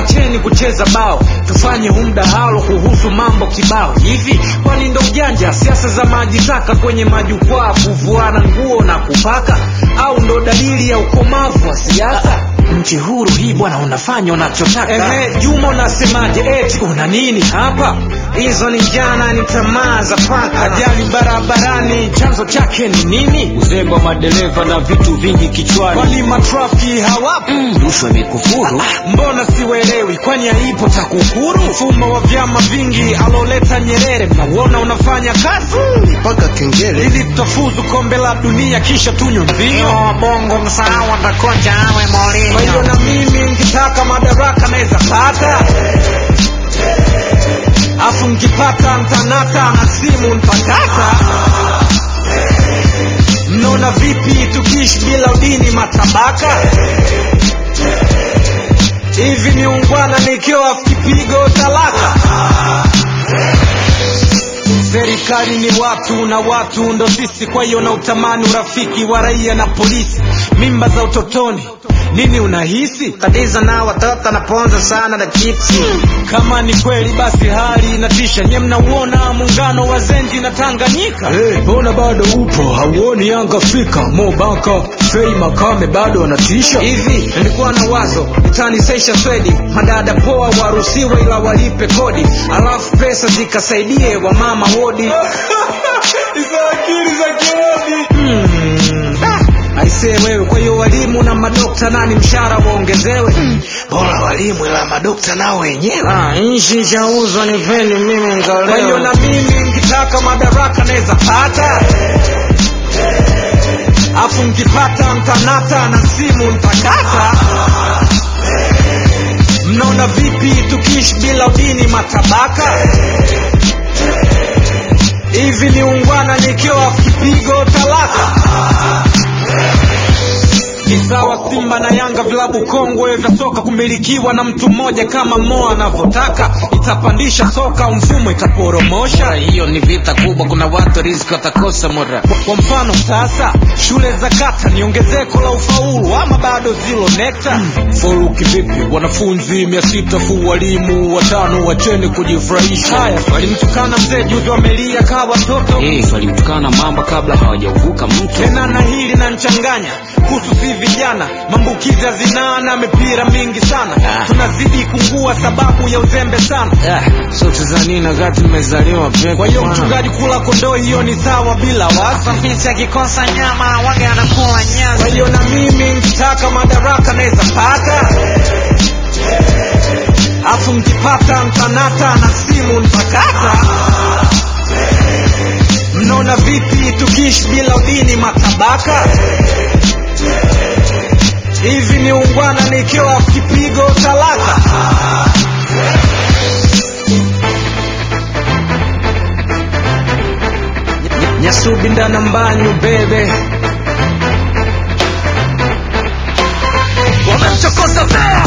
acheni kucheza bao tufanye huu mdahalo kuhusu mambo kibao hivi kwani ndo ujanja siasa za maji taka kwenye majukwaa kuvuana nguo na kupaka au ndo dalili ya ukomavu wa siasa nchi huru hii bwana unafanya unachotaka Ehe, juma unasemaje eti una nini hapa hizo ni jana ni tamaa za paka ajali barabarani chanzo chake ni nini uzembe wa madereva na vitu vingi kichwani walima trafiki hawapo Mm, rushwa imekufuru mbona siwelewi kwani haipo takukuru mfumo wa vyama vingi aloleta nyerere mnauona unafanya kazi mpaka kengele ili tutafuzu kombe la dunia kisha tunywe mvinyo bongo msahau atakocha awe kwa hiyo Mourinho. na mimi nikitaka madaraka naweza pata afu nkipata mtanata na simu ntakata mnaona vipi tukiishi bila udini matabaka hivi ni ungwana nikiwa kipigo talaka serikali ni watu na watu ndo sisi kwa hiyo na utamani urafiki wa raia na polisi mimba za utotoni nini unahisi Tatizo na watoto naponza sana na chipsi. kama ni kweli basi hali inatisha nye mnauona muungano wa zenji na tanganyika mbona hey, bado upo hauoni yanga afrika mobaka fei makame bado wanatisha hivi nilikuwa na wazo utanisesha swedi madada poa waruhusiwe ila walipe kodi alafu pesa zikasaidie wamama wodi hizo akili za kirodi hmm. ah, aisee wewe kwa hiyo walimu na madokta nani mshahara waongezewe hmm. bora walimu ila madokta nao wenyewe Ah, nchi chauzwa ni peni mimi kwa hiyo ngaleo. na mimi nkitaka madaraka naweza pata afu nkipata mtanata na simu ntakata mnaona vipi tukiishi bila udini matabaka hivi ni ungwana nikiwa kipigo talaka ni sawa simba na yanga vilabu kongwe vya soka kumilikiwa na mtu mmoja kama mo anavyotaka itapandisha soka mfumo itaporomosha hiyo ni vita kubwa, kuna watu riziki watakosa mura. kwa, kwa mfano sasa shule za kata ni ongezeko la ufaulu ama bado zilo nekta faulu kivipi wanafunzi mia sita fu walimu watano wacheni kujifurahisha haya walimtukana mzee juzi wamelia kaa watoto hey, walimtukana mamba kabla hawajauvuka mto tena na hili na nchanganya kuhusu si vijana maambukizi ya zinaa na mipira mingi sana Ah. tunazidi kungua sababu ya uzembe sana Ah, sote za nini wakati nimezaliwa peke kwa hiyo mchungaji kula kondoo hiyo ni sawa bila wasa Fisi akikosa nyama wage anakula nyasi. kwa hiyo na mimi nkitaka madaraka naweza pata afu mkipata mtanata na simu ntakata mnaona vipi tukiishi bila udini matabaka hivi ni ungwana nikiwa kipigo talaka nyasubi ndana mbanyu bebe wamemchokoza bea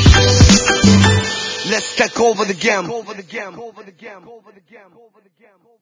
let's take over the game over the game over the game over the game over the game